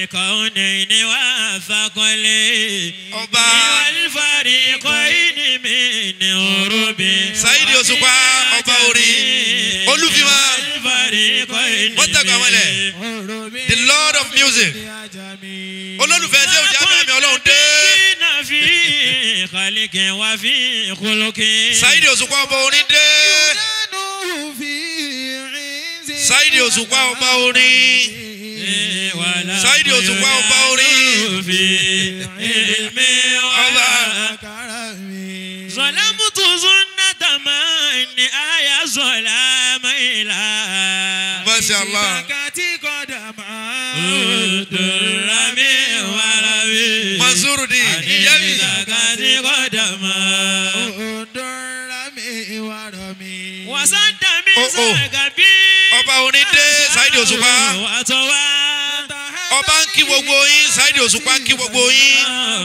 الكونين والثقلين Ọba. والفريقين من غروب Saheed Òṣùpá, ọba orin. Olúfimá. والفريقين Wọ́n tẹ̀gbọ́n wọlé. The Lord of music. olólùfẹ́ ṣé òjá bẹ́ẹ̀ mi ọlọ́run dé. في خلق وفي خلق Saheed Òṣùpá ọba orin dé. Saheed Òṣùpá ọba orin. ولا Saheed Òṣùpá ọba orin. في علم Ọba. ظلمت سنة من آية ظلام إلى Masha Allah. درمي ورمي Mansurudi Yemi. zakati قدما وسد من Oh, oh. سكبي Ọba orin dé Saheed Òṣùpá. وتوى Ọba ń kí gbogbo yín Saheed Òṣùpá ń kí gbogbo yín.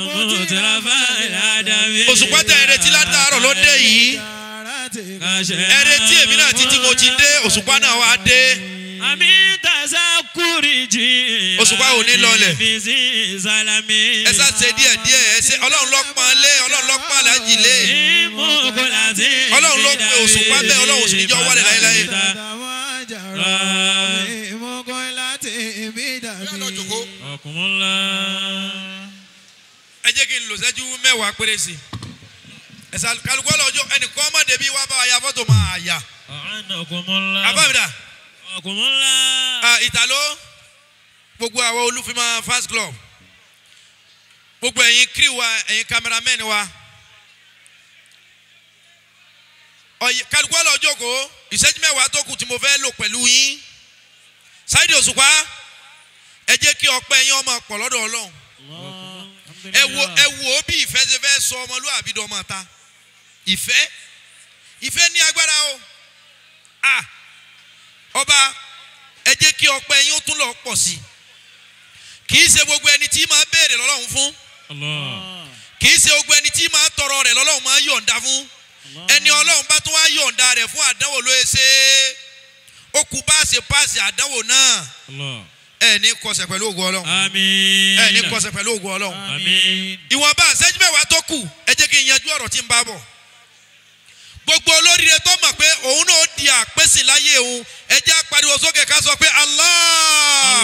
Òṣùpá tẹ̀ ẹ̀rẹ́tí látàárọ̀ ló dé yìí. Ẹ̀rẹ́tí èmi náà títí mo ti dé Òṣùpá náà wá dé. àmì tàṣà kúrìjì. Òṣùpá ò ní lọlẹ̀. bísí sálámì. Ẹ sá ṣe díẹ̀ díẹ̀ ẹ ṣe Ọlọ́run ló pọ́n lé Ọlọ́run ló pọ́n aláàjì lé. ìmúkọ láti. Ọlọ́run ló pe Òṣùpá bẹ́ẹ̀, Ọlọ́run ò sì ní jẹ́ ó wálẹ̀ láéláé. ọkùnmọ́lá. Ẹ jẹ́ kí n lò sẹ́jú mẹ́wàá péré sí i. Ẹ̀sà kálukú ọlọ́jọ́ ẹnìkan ọmọdé bíi wá bá wa ya fọ́tò máa yà. ọ̀hánà ọkùnmọ́lá. Àbámidà. ọkùnmọ́lá. Ah, ìtàló gbogbo àwọn olúfimá fans club gbogbo ẹ̀yin crew wa ẹ̀yin cameramen wa ọ̀yẹ̀ kálukú ọlọ́jọ́ kó ìṣẹ́jú mẹ́wàá tó kù tí mo fẹ́ lò pẹ̀lú yín Saheed Òṣùpá ẹ jẹ́ kí ọpẹ́ yín ọmọ pọ̀ lọ́dọ̀ Ọlọ́run ẹ wo ẹ wo ó bí ìfẹ́ ṣe fẹ́ sọ ọmọlúwàbí dọ́mọ ta ìfẹ́ ìfẹ́ ní agbára o ah ọba ẹ jẹ́ kí ọpẹ́ yín ó tún lọ pọ̀ sí i kì í ṣe gbogbo ẹni tí máa béèrè lọ́lọ́run fún kì í ṣe gbogbo ẹni tí máa tọrọ rẹ̀ lọ́lọ́run máa yọ̀ǹda fún ẹni ọlọ́run bá tún wá yọ̀ǹda rẹ̀ fún àdánwò ló ṣe é ó kú bá ṣe páàsì àdánwò náà ẹ ní kọsẹ̀ pẹ̀lú ògùn ọlọ́run àmín. ẹ ní kọsẹ̀ pẹ̀lú ògùn ọlọ́run àmín. ìwọ̀nba àṣẹ́jú mẹ́wàá tó kù ẹ jẹ́ kí n yanjú ọ̀rọ̀ tí ń bá bọ̀ gbogbo olóríire tó mọ̀ pé òun náà di àpèsè láyé òun ẹ jẹ́ á pariwo sókè ká sọ pé Allah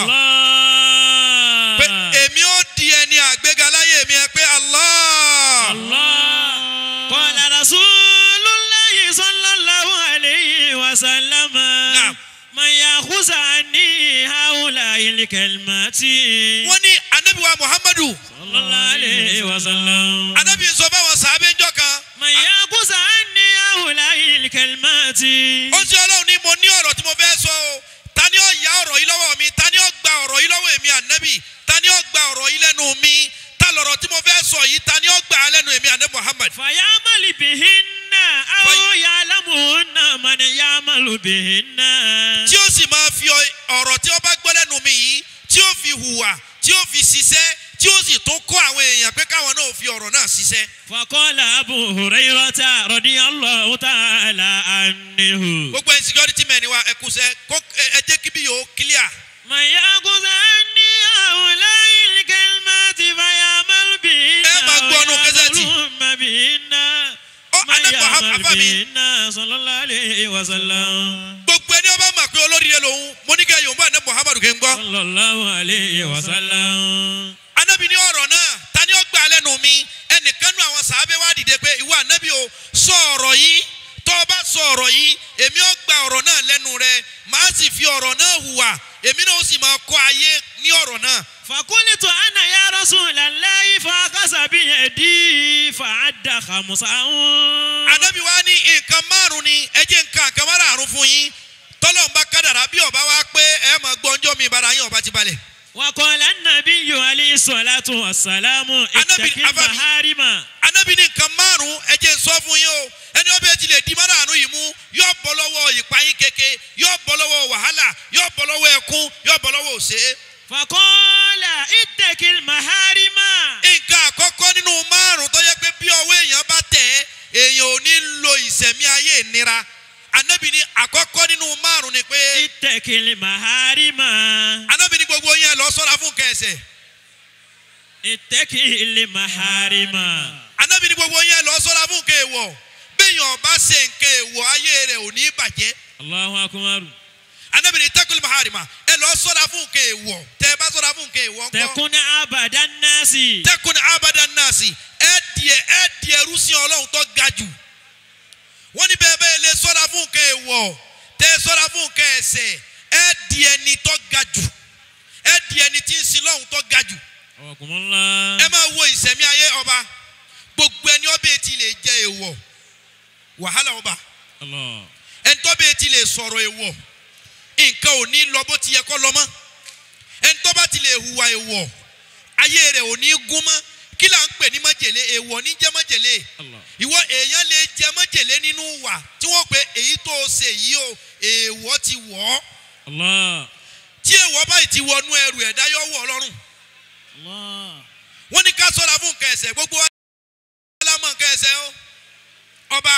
Allah. pé èmi ó di ẹni àgbéga láyé mi ẹ pé Allah Allah. Qala Rasulullahi sallallahu alayhi wa sallam. Naam. Man yakhuz anni haula'il kalimati. wọ́n ní anabiwa Muhammadu Sallallahu alayhi wa sallam. anabi sọ fáwọn sàábé ńjọ́ kan Man yakhuz anni haula'il kalimati. ó ṣe ọlọ́run ní mo ní ọ̀rọ̀ tí mo fẹ́ sọ o ta ni ó ya ọ̀rọ̀ yìí lọ́wọ́ mi ta ni ó gba ọ̀rọ̀ yìí lọ́wọ́ èmi ànábì ta ni ó gba ọ̀rọ̀ yìí lẹ́nu mi ta lọ̀rọ̀ tí mo fẹ́ sọ yìí ta ni ó gbà á lẹ́nu èmi ànábì Muhammad فيعمل بهن أو في- يعلمهن من يعمل بهن tí ó sì máa fi ọ- ọ̀rọ̀ tí ó bá gbọ́ lẹ́nu mi yìí tí ó fi hùwà tí ó fi ṣiṣẹ́ tí ó sì tún kọ́ àwọn èèyàn pé káwọn náà fi ọ̀rọ̀ náà ṣiṣẹ́. فقال أبو هريرة رضي الله تعالى عنه gbogbo ẹ̀ security men wa ẹ kú sẹ́ kó ẹ ẹ jẹ́ kí bí yòó clear. من يأخذ عني هؤلاء الكلمات فيعمل بهن ẹ máa gbọ́ ọ́nù kẹ́sẹ̀tì. ويعملون بهن Ó, من Ànábì Muhammad يعمل àfà mi. بهن صلى الله عليه وسلم gbogbo ẹni ọba mà pé olóríire lòun mo ní kẹ́ yorùbá ní muhammadu kì í gbọ́. صلى الله عليه وسلم anabi ní ọ̀rọ̀ náà ta ni ó gbà á lẹ́nu mi ẹnìkan nú àwọn sàábẹ́ wá dìde pé ìwọ anabi o sọ ọ̀rọ̀ yìí tó o bá sọ ọ̀rọ̀ yìí èmi ó gba ọ̀rọ̀ náà lẹ́nu rẹ màá sì fi ọ̀rọ̀ náà hùwà èmi náà ó sì máa kọ́ ayé ní ọ̀rọ̀ náà. فقلت أنا يا رسول الله فأخذ بيدي فعد خمسا anabi wa ní nǹkan márùn ni ẹ jẹ́ nǹkan nǹkan márùn fún yín tọ́lọ́n bá kádàrá bí ọba wa pé ẹ máa gbọ́njọ́ mi bara yín ọba ti balẹ̀. وقال النبي عليه الصلاة والسلام اتق أنا- أبا- المحارم anabi ní nǹkan márùn ẹ jẹ́ n sọ fún yín o ẹni ọbẹ̀ ti lè di márùn yìí mú yóò bọ́ lọ́wọ́ ìpayín keke yóò bọ́ lọ́wọ́ wàhálà yóò bọ́ lọ́wọ́ ẹkún yóò bọ́ lọ́wọ́ òṣè. فقال اتق المحارم nǹkan àkọ́kọ́ nínú márùn tó yẹ pé bí ọwọ́ èèyàn bá tẹ̀ ẹ́ èèyàn ò ní lo ìsẹ̀mí ayé ìnira anabi ní àkọ́kọ́ nínú márùn ni pé اتق المحارم anabi ní gbogbo yẹn lọ sọ́ra fún kẹ́ ẹ̀ṣẹ̀ ìtẹ́kì ilé maharima. anábì ní gbogbo yẹn lọ sọ́ra fún nǹkan èèwọ̀ bẹ́ẹ̀yàn bá ṣe nǹkan èèwọ̀ ayé rẹ̀ ò ní bàjẹ́ Allahu akbar. anábì ní tẹ́kùlì maharima ẹ lọ sọ́ra fún nǹkan èèwọ̀ tẹ́ ẹ bá sọ́ra fún nǹkan èèwọ̀ ńkọ́ tẹkun abadan nasi. tẹ́kùn abadan nasi ẹ diẹ ẹ diẹ rúsìn ọlọ́run tó ga jù wọ́n ní bẹ́ẹ̀ bẹ́ẹ̀ lè sọ́ra fún nǹkan èèwọ̀ tẹ́ ẹ sọ́ra fún nǹkan ẹ̀ṣẹ̀ ẹ diẹ ni tó ga jù ẹ diẹ ni tí ń sin lọ́hùn tó ga jù ọkùnrinla. ẹ máa wo ìsẹ̀mí ayé ọba gbogbo ẹni ọbẹ̀ ti lè jẹ èèwọ̀ wàhálà ọba Allah. ẹni tó bẹ́ẹ̀ ti lè sọ̀rọ̀ èèwọ̀ nǹkan ò ní lọ bó ti yẹ kó lọ mọ́ ẹni tó bá ti lè hùwà èèwọ̀ ayé rẹ̀ ò ní gún mọ́ kí là ń pè ní májèlé èèwọ̀ ní jẹ́ májèlé Allah. ìwọ èèyàn lè jẹ májèlé nínú wà tí wọ́n pè èyí tó o ṣe yìí o èèwọ̀ ti wọ̀ ọ́ Allah. tí èèwọ̀ báyìí ti wọnú ẹrù ẹ̀dá yọ wọ̀ ọlọ́run Allah. wọ́n ní ká sọ́ra fún nǹkan ẹ̀ṣẹ̀ gbogbo wa lámọ̀ nǹkan ẹ̀ṣẹ̀ o ọba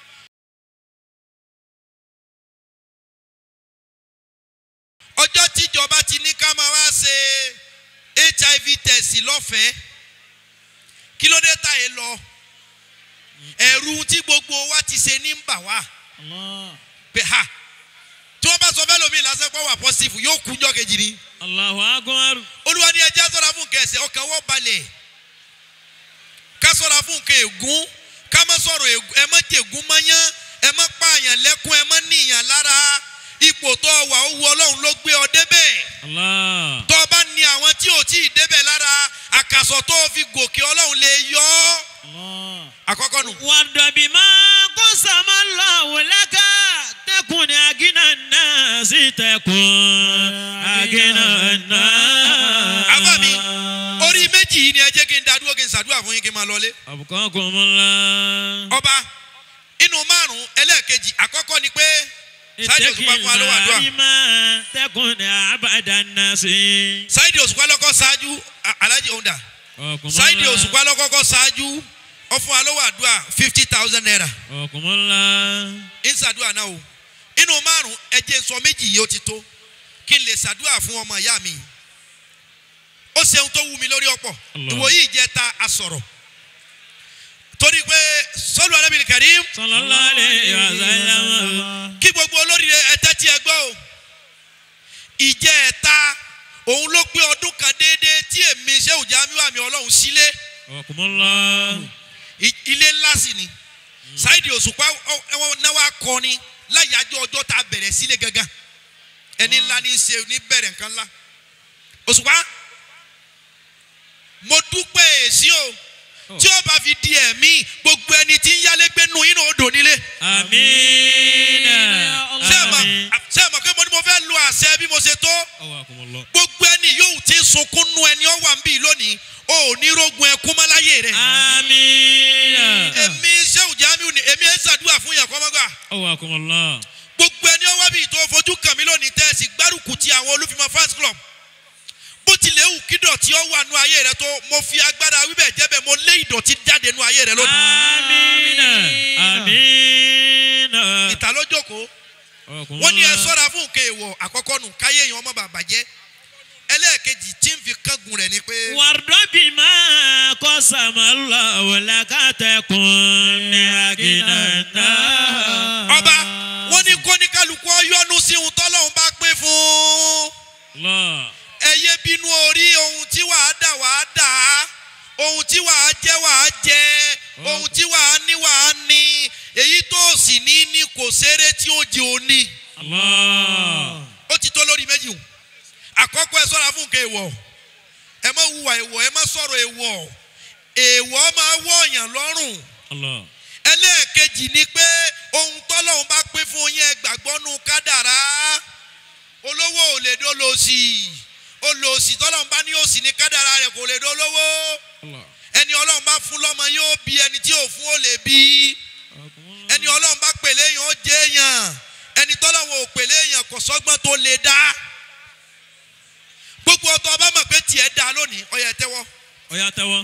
ọjọ́ tíjọba ti ní ká máa wá ṣe hiv test lọ́fẹ̀ẹ́ kí ló dé tá ẹ lọ ẹ̀rù tí gbogbo wa ti ṣe ní ń bà wá Allah. pé ha tí wọ́n bá sọ fẹ́ lómi lásán pé wà pọ́sífù yóò kú jọ́ kejì ni Allahu akbar. olúwa ní ẹjẹ́ sọ́ra fún nǹkan ẹ̀ṣẹ̀ ọkàn wọ́n balẹ̀ ká sọ́ra fún nǹkan ègún ká má sọ̀rọ̀ ègún ẹ má jẹ̀gún mọ́yán ẹ má pààyàn lẹ́kún ẹ má níyàn lára ipò tó wà ó wu ọlọ́run ló gbé ọ débẹ̀ Allah. tó o bá ní àwọn tí ò tí ì débẹ̀ lára àkàsọ̀ tó o fi gòkè ọlọ́run lè yọ ọ́ Allah. àkọ́kọ́ nù. wàdàbí máa kó sàmà lọ́wọ́ lẹ́ka tẹkùn ní agínà náà sí tẹkùn agínà náà. àbá mi orí méjì yìí ni ẹ jẹ́ kí n dá dúró kí n ṣàdúrà fún yín kí n máa lọlé. àbùkọ́ kò mọ́ la. ọba inú márùn-ún ẹlẹ́ẹ̀kejì àkọ́kọ́ ni pé Sáyidì Òṣùpá fún wa ló wà dùà. ìmọ̀ tẹkùn ní abàdà náà sí. Sáyidì Òṣùpá lọ́kọ́ ṣáájú A- Alhaji Onda Sáyidì Òṣùpá lọ́kọ́kọ́ ṣáájú ó fún wa lówó àdúrà fifty thousand naira ọkùnrin la. ń ṣàdúrà náà o inú márùn-ún ẹjẹ sọ méjì yìí ó ti tó kí n lè ṣàdúrà fún ọmọ ìyá mi ó ṣeun tó wú mi lórí ọ̀pọ̀ Allah. ìwòyí ìjẹta asọ̀rọ̀ torí pé sọ́lù alábìrì karim sallallahu alayhi wa sallam. kí gbogbo olóríire ẹtẹ tí ẹ gbọ́ o ìjẹ́ ẹ̀ta òun ló pé ọdún kan déédéé tí èmi ṣé òjá mi wà mí ọlọ́run sílé ọkùnrin la. I- ilé ńlá sì ni Sáyidì Òṣùpá ọ- ẹwọn náwó akọni láyàjọ ọjọ́ tá a bẹ̀rẹ̀ sílé gangan ẹni ńlá ní í ṣe ní bẹ̀rẹ̀ nǹkan ńlá Òṣùpá mo dúpẹ́ èsì o tí ó bá fi di ẹ̀mí gbogbo ẹni tí ń yálégbé nù inú odò nílé amiina. ṣé ẹ mọ̀ ṣé ẹ mọ̀ pé mo ní mo fẹ́ lo àṣẹ bí mo ṣe tó ọkùnrin la. gbogbo ẹni yóò ti sunkún nú ẹni ọ wà ń bì lónìí o ò ní rogun ẹkún mọ́ láyé rẹ̀ amiina. èmi ṣé òjá mi ni èmi ẹ̀ ṣàdúrà fún yàn kọ́mọ́gbà. ọkùnrin la. gbogbo ẹni ọwọ́ bíi tó fojú kàn mí lónìí tẹ́ ẹ sì gbárùkù ti àwọn olúfimọ́ fans club bó tilẹ̀ wù kí dọ̀tí ọ wà nú ayé rẹ tó mo fi agbára wíbẹ̀ jẹ́bẹ̀ mo lé ìdọ̀tí jáde nú ayé rẹ lónìí. amiina. amiina. ìta ló jókòó ọkùnrin wọ́n ní ẹ la. sọ́ra fún nǹkan èèwọ̀ àkọ́kọ́ nù káyé èèyàn ọmọ bàbá jẹ́ ẹlẹ́ẹ̀kejì tí ń fi kángun rẹ̀ ni pé wàrdọ́bì máa kọ́ sàmàlà wọ̀lákàtẹ̀kùn ní àgìnà náà. ọba wọ́n ní kóníkálukú ọyọ́nu sí ohun tọ́lọ́hún bá pín fún Allah. ẹyẹ bínú orí ohun tí wàá dà wàá dà á ohun tí wàá jẹ wàá jẹ ohun tí wàá ní wàá ní èyí tó sì ní ní kò ṣeré tí ó jẹ òní Allah. ó ti tó lórí méjì o àkọ́kọ́ ẹ sọ́ra fún nǹkan èèwọ̀ ẹ má hùwà èèwọ̀ ẹ má sọ̀rọ̀ èèwọ̀ èèwọ̀ máa wọ̀ọ̀yàn lọ́rùn Allah. ẹlẹ́ẹ̀kejì ni pé ohun tọ́lọ́hún bá pín fún yín ẹ gbàgbọ́ nu kádàrá olówó ò lè dó lòsì olòsì tọ́lọ́hún bá ní òsì ní kádàrá rẹ̀ kò lè dó lówó Allah. ẹni ọlọ́run bá fún lọ́mọ yóò bí ẹni tí ò fún ó lè bí ọkùnrin la. ẹni ọlọ́run bá pèlè èèyàn ó jẹ́ èèyàn ẹni tọ́lọ́hún ò pèlè èèyàn kò sọ́gbọ́n tó lè dá gbogbo ọtọ ọba mọ̀ pé tiẹ̀ dá lónìí ọyẹ tẹ́wọ́ ọ̀yà tẹ́wọ́.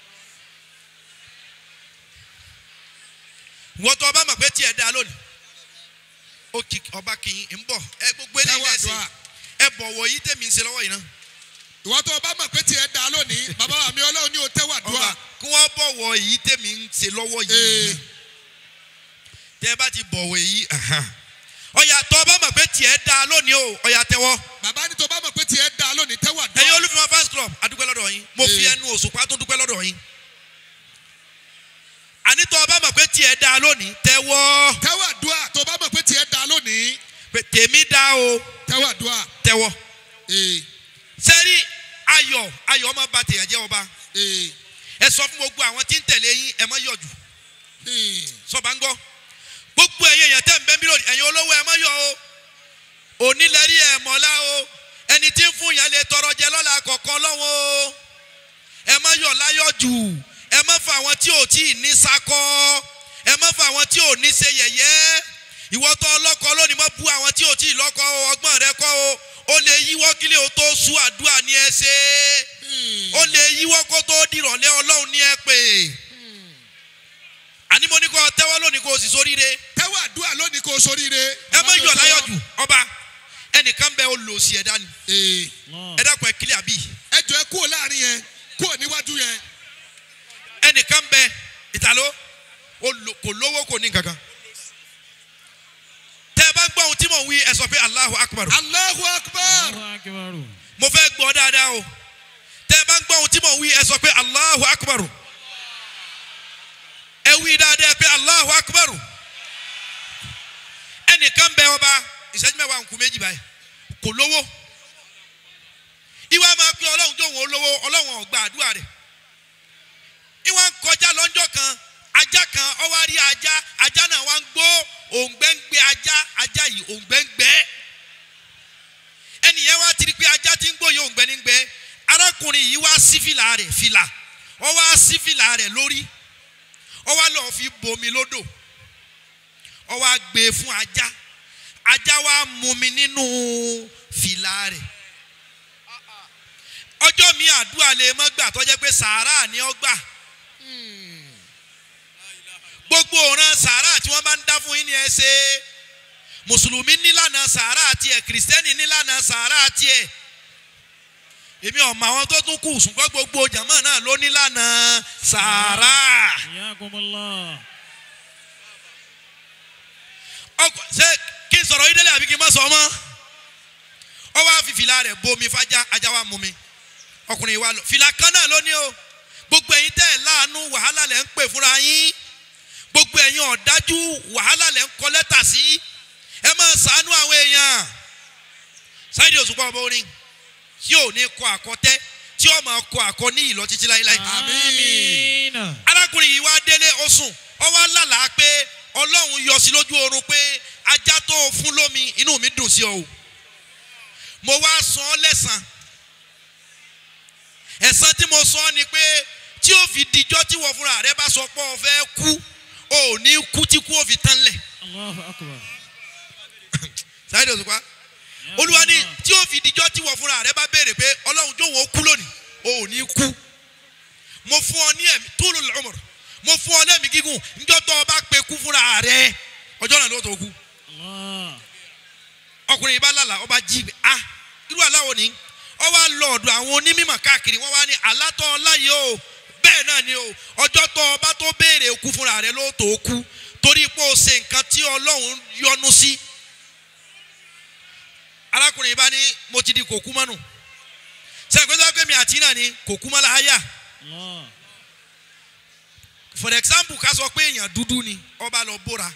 wọ́n tọ́ ọba mọ̀ pé tiẹ̀ dá lónìí ó kì ọba kì í ń bọ̀ ẹ gbogbo eléyìí Tẹ́wọ́ ẹ̀sìn àdúrà. ẹ bọ̀wọ̀ yìí tẹ̀mí ń ṣe lọ́wọ́ yìí náà ìwọ tó o bá mọ̀ pé tiẹ̀ da lónìí bàbá wa mi ọlọ́run ní o tẹ́wà dùà ọba kí wọ́n bọ̀wọ̀ èyí tèmi ń ṣe lọ́wọ́ Ee. yìí tẹ́ ẹ bá ti bọ̀wọ̀ èyí ọ̀yà tó bá mọ̀ pé tiẹ̀ da lónìí o ọ̀yà tẹ́wọ́ bàbá ní tó o bá mọ̀ pé tiẹ̀ da lónìí tẹ́wà dùà ẹ̀yin olúfimọ́ fans club adúpẹ́ lọ́dọ̀ yín mo fi Ee. ẹnu òṣùpá tó dúpẹ́ lọ́dọ̀ yín àní tó bá mọ̀ pé tiẹ̀ da lónìí tẹ́wọ́ tẹ́wà dùà tó o bá mọ̀ pé tiẹ̀ da lónìí pé tèmi da o tẹ́wà dùà tẹ́wọ́ ee sẹ́rí ayọ̀ ayọ̀ ọmọ bá tèèyàn jẹ́ ọba ee ẹ sọ fún gbogbo àwọn tí ń tẹ̀lé yín ẹ má yọ̀jù ee sọba ń gbọ́ gbogbo ẹ̀yin èèyàn tẹ̀ ń bẹ́ mílíọ̀nù ẹ̀yin olówó ẹ má yọ̀ o onílẹ̀rí ẹ̀ mọ́lá o ẹni tí ń fún yẹn lè tọrọ jẹ lọ́la kọ̀ọ̀kan lọ́wọ́ o ẹ má yọ̀ láyọ̀ jù ẹ má fa àwọn tí ò tí ì ní sakọ ẹ má fa àwọn tí ò ní ṣe yẹ̀yẹ́ ìwọ tó ọlọ́kọ lónìí má bu àwọn tí ò tí ì lọ́kọ o ọgbọ́n rẹ kọ́ o ó lè yíwọ́ kílẹ̀ o tó sú àdúrà ní ẹ ṣe ó lè yíwọ́ kó tó dìrọ̀lẹ́ ọlọ́run ní ẹ pè àní mo ní kó tẹ́wọ́ lónìí kó o sì sóríire tẹ́wà dùà lónìí kó o soríire ẹ má yọ̀ láyọ̀ jù ọba ẹnìkan bẹ olùsí ẹ̀dá ni ee ẹ dákun ẹ kílẹ̀ àbí ẹ jọ ẹ kúrò láàrin yẹn kúrò níwájú yẹn ẹnìkan bẹ ìtàló olo- kò lówó kò ní kankan tẹ ẹ bá ń gbọ́ ohun tí mò ń wí ẹ sọ pé Allahu Akbar Allahu Akbar Allahu akbar. mo fẹ́ gbọ́ dáadáa o tẹ ẹ bá ń gbọ́ ohun tí mò ń wí ẹ sọ pé Allahu Akbar ẹ wí dáadáa pé Allahu Akbar ẹnìkan bẹ ọba ìṣẹ́jú mẹ́wàá nkù méjì báyìí kò lówó ìwà máa pín ọlọ́run jóun olówó ọlọ́run ọ̀gbà àdúrà rẹ̀ ìwà ń kọjá lọ́jọ́ kan ajá kan ó wá rí ajá ajá náà wá ń gbó òǹgbẹ́ ń gbé ajá ajá yìí òǹgbẹ́ ń gbẹ́ ẹnìyẹn wá ti rí pé ajá ti ń gbó yìí òǹgbẹ́ ní ń gbẹ́ arákùnrin yìí wá sí fìlà rẹ̀ fìlà ó wá sí fìlà rẹ̀ lórí ó wá lọ́ọ́ fi bomi lódò ó wá gbé e fún ajá ajá wa mumi nínú fìlà rẹ̀ ọjọ́ mi àdúrà lè mọ́ gbà tó jẹ́ pé sàárà ni ó gbà gbogbo ọ̀ràn sàárà tí wọ́n bá ń dá fún yín ni ẹ ṣe mùsùlùmí nílànà sàárà tiẹ̀ kìrìsìtẹ́nì nílànà sàárà tiẹ̀ èmi ọ̀mọ àwọn tó tún kù ṣùgbọ́n gbogbo jàmọ́ náà ló nílànà sàárà Iyakumullah. ọkọ ṣé kí n sọ̀rọ̀ yín délé àbí kí n má sọ ọmọ ọ wá fi fìlà rẹ̀ bomi fájá ajá wa mú mi ọkùnrin wa lọ fìlà kan náà ló ní o gbogbo ẹ̀yin tẹ́ ẹ̀ láàánú wàhálà lẹ̀ ń pè fúnra yín gbogbo ẹ̀yin ọ̀dájú wàhálà lẹ̀ ń kọ lẹ́tà sí ẹ máa ṣàánú àwọn èèyàn Saheed Òṣùpá ọba orin tí ò ní kọ àkọtẹ́ tí ó máa kọ àkọ ní ìlọ títí láíláí Àmín. arákùnrin yìí wá délé ó sùn ó wá lálàá pé ọlọ́run yọ sí lójú oorun pé ajá tó o fún lómi inú mi dùn sí ọ o mo wá san ọ́ lẹ́san ẹ̀san tí mo san ni pé tí ó fi dijọ́ tí wọ́n fúnra rẹ bá sọ pé o fẹ́ kú o ò ní kú tí kú ó fi tán lẹ̀ Allahu akbar. Saheed Òṣùpá olúwa ní tí ó fi dijọ́ tí wọ́n fúnra rẹ bá béèrè pé ọlọ́run jóun ó kú lónìí o ò ní kú mo fún ọ ní ẹ̀mí tulul umr mo fún ọ lẹ́mìí gígùn níjọ́ tó o bá pe kú fúnra rẹ ọjọ́ náà ló tó kú Allah. ọkùnrin yìí bá lálàá ọba jí ibẹ̀ ah irú aláwo ni ọ wá lọ ọ̀dọ̀ àwọn onímọ̀ káàkiri wọ́n wá ní alátọ́ ọláyé o bẹ́ẹ̀ náà ni o ọjọ́ tó o bá tó béèrè kú fúnra rẹ ló tó kú torí pé o ṣe nǹkan tí ọlọ́run yọ́nú sí arákùnrin yìí bá ní mo ti di kòkú mọ́nù sẹ́yìn pé sọ́kẹ́ mi àti náà ni kòkú mọ́ láyà Allah. for example ká sọ pé èèyàn dúdú ni ọba lọ bóra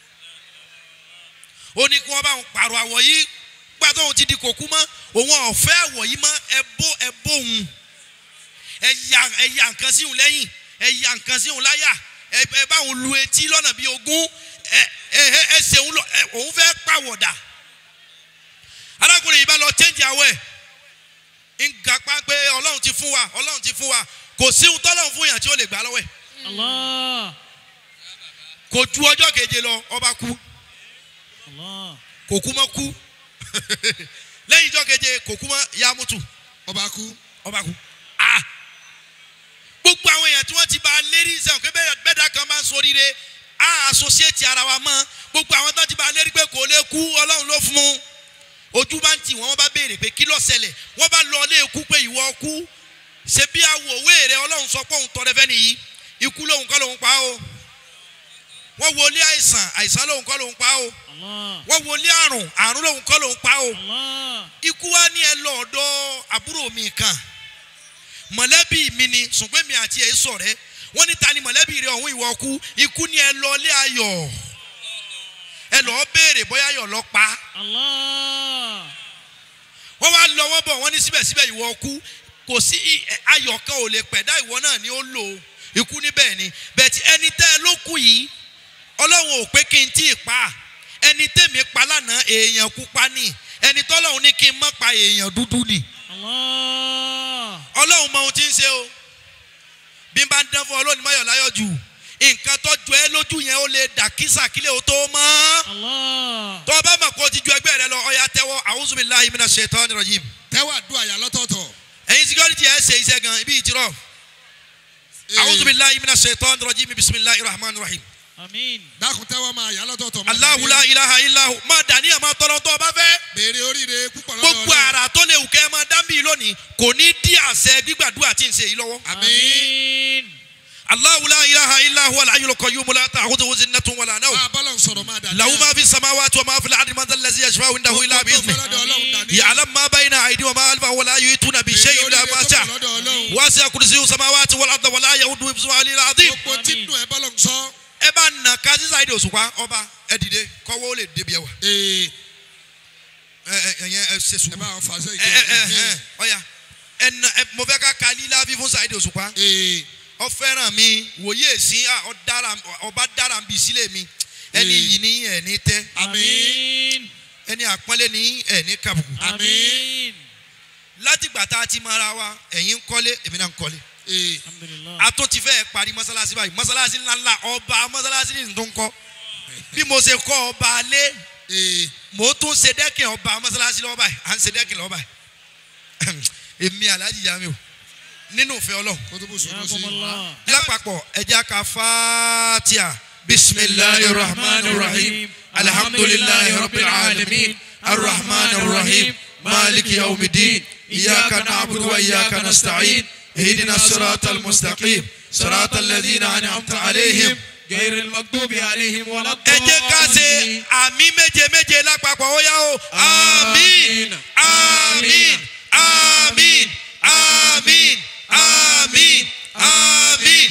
ó ní kí wọ́n bá òun pààrọ̀ àwọ̀ yìí gbà tó òun ti di kòkú mọ́ òun ọ̀fẹ́ àwọ̀ yìí mọ́ ẹ bó ẹ bó òun ẹ ya ẹ ya nǹkan sí òun lẹ́yìn ẹ ya nǹkan sí òun láyà ẹ ẹ bá òun lu etí lọ́nà bíi ogún ẹ ẹ ẹ ẹ ṣe òun lọ ẹ òun fẹ́ pàwọ̀dà arákùnrin yìí bá lọ change àwọ̀ ẹ̀ ń gapá pé ọlọ́run ti fún wa ọlọ́run ti fún wa kò sí ohun tọ́lọ́run fún yàn tí ó lè gbà lọ́wọ́ ẹ̀ Allah. kò ju ọjọ́ keje lọ ọba kú Allah. kò kú mọ́ kú lẹ́yìn ọjọ́ keje kò kú mọ́ yamutu ọba kú ọba kú ah gbogbo àwọn èèyàn tí wọ́n ti bá a lérí sẹ́wọ̀n pé bẹ́ẹ̀ bẹ́ẹ̀dá kan bá ń soríire a associate ara wa mọ́ gbogbo àwọn tó ti bá a lérí pé kò lè kú ọlọ́run ló fún un ojú bá ń tì wọ́n wọ́n bá béèrè pé kí ló ṣẹlẹ̀ wọ́n bá lọ ilé ikú pé ìwọ kú ṣe bí awòwé rẹ ọlọ́run sọ pé òun tọrẹ fẹ́ nìyí ikú lòun kọ́ lòun pa o wọ́n wọlé àìsàn àìsàn lòun kọ́ lòun pa o Allah. wọ́n wọlé àrùn àrùn lòun kọ́ lòun pa o Allah. ikú wa ní ẹ lọ ọ̀dọ̀ àbúrò mi kan mọ̀lẹ́bí mi ni ṣùgbọ́n mi àti ẹ̀ sọ̀rẹ́ wọ́n ní ta ni mọ̀lẹ́bí rẹ ọ̀hún ìwọ kú ikú ní ẹ lọ ilé ayọ̀ ẹ lọ́ọ́ béèrè bóyá ayọ̀ lọ pa Allah. wọ́n wá lọ wọ́n bọ̀ wọ́n ní síbẹ̀síbẹ̀ ìwọ kú kò sí i- ẹ- ayọ̀ kan ò lè pẹ̀dá ìwọ náà ni ó lò ó ikú níbẹ̀ ni bẹ̀tì ẹni tẹ́ ẹ ló kú yìí ọlọ́run ò pé kí n tí ì pa ẹni tèmi pa lánàá èèyàn kú pa ni ẹni tọ́lọ́run ní kí n má pa èèyàn dúdú ni Allah. ọlọ́run mọ ohun tí ń ṣe o bí n bá ń dán fún ọlọ́run mọ́yọ̀ láyọ̀ jù nǹkan tó jọ ẹ́ lójú yẹn ó lè dà kísà kílẹ̀ ó tó mọ́ Allah. tó o bá mọ̀ kó o ti ju ẹgbẹ́ rẹ lọ ọ̀ya tẹ́wọ́ a'udhu billahi minash shaitani rajim tẹ́wọ́ àdúrà yà lọ́tọ̀ọ̀tọ̀. ẹ̀yin security ẹ̀ ṣe iṣẹ́ gan ibi ìtirọ̀ Ee, a'udhu billahi minash shaitani rajim bismillahir rahmanir rahim Amin. dákun tẹ́wọ́ máa yà lọ́tọ̀ọ̀tọ̀. máa Allahu la dàní- ilaha illahu máa dàníyàn máa tọrọ tó o bá fẹ́ béèrè oríire púpọ̀ lọ́dọ̀ gbogbo Ọlọ́run. àrà tó lè wù kẹ́ ẹ máa dá mi lónìí kò ní dí àṣẹ gbígbàdúrà tí ń ṣe yìí lọ́wọ́. àmín. Amin. Allahu la ilaha illahu al-hayyul qayyum la ta'khudhuhu sinatun wala nawm máa bọ́lọ̀ sọ̀rọ̀ máa dàní. له ما في السماوات وما في الارض من ذا الذي يشفع عنده الا باذنه lọ́dọ̀ Ọlọ́run dàní. يعلم ما بين ايديهم وما خلفهم ولا يؤتون بشيء béèrè الا oríire ما tó شاء pọ̀ lọ́dọ̀ Ọlọ́run. واسع كرسيه السماوات والارض ولا يؤوده حفظهما العلي العظيم gbogbo tí nù ẹ bọ́lọ̀ sọ. ẹ bá nà ká sísá ìdè òṣùpá ọba ẹ dìde kọ́wọ́ ó lè débi ẹwà ee ẹ ẹ ẹ yẹn ẹ ṣe ẹ sùúrù bá wọn fà sẹ́yìn. ẹ ẹ ẹ ẹ ọya ẹ nà ẹ mo fẹ́ ká ka lílá fífún sáìdè òṣùpá ee ọ fẹ́ràn mi wòye sí à ọ dára ọba dára bí sílẹ̀ mi ẹni Ee. yìí ní ẹ̀ ní tẹ́ Amin. ẹni àpọ́nlé ní ẹ̀ ní kàbùkù. Amin. látìgbà tá a ti mọ ara wa ẹ̀yin ń kọ́lé èmi náà ń kọ́lé ee Alhamdulillah. a tún ti fẹ́ parí mọ́sálásí báyìí mọ́sálásí ńláńlá ọba mọ́sálásí ní tó ń kọ́ bí mo ṣe kọ́ ọba alé ee mo tún ṣe dẹ́kìn ọba mọ́sálásí lọ́wọ́ báyìí à ń ṣe dẹ́kìn lọ́wọ́ báyìí èmi aláàjì yá mi o nínú ìfẹ́ ọlọ́run kó tó bó sọ̀rọ̀ sí. Yakumullah. lápapọ̀ ẹja ka fatia bisimilahi rahman rahim alhamdulilahi rabbil alamin arrahman rahim maliki yawmidin iyaka na'budu wa iyaka nasta'in اهدنا الصراط المستقيم صراط الذين انعمت عليهم غير المغضوب عليهم ولا ẹ jẹ́ ká ṣe àmì méje méje lápapọ̀ ó yá o àmín àmín àmín àmín àmín àmín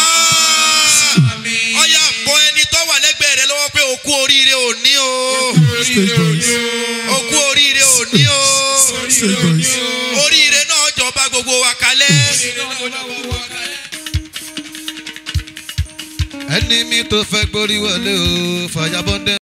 àmín. ọ̀yà bọ ẹni tó wà lẹ́gbẹ̀ẹ́ rẹ lọ́wọ́ pé òkú oríire òní o òkú oríire òní o oríire náà jọba gbogbo wa kalẹ̀. ẹni mi tó fẹ́ gborí wọlé o fàyàbọ̀dé.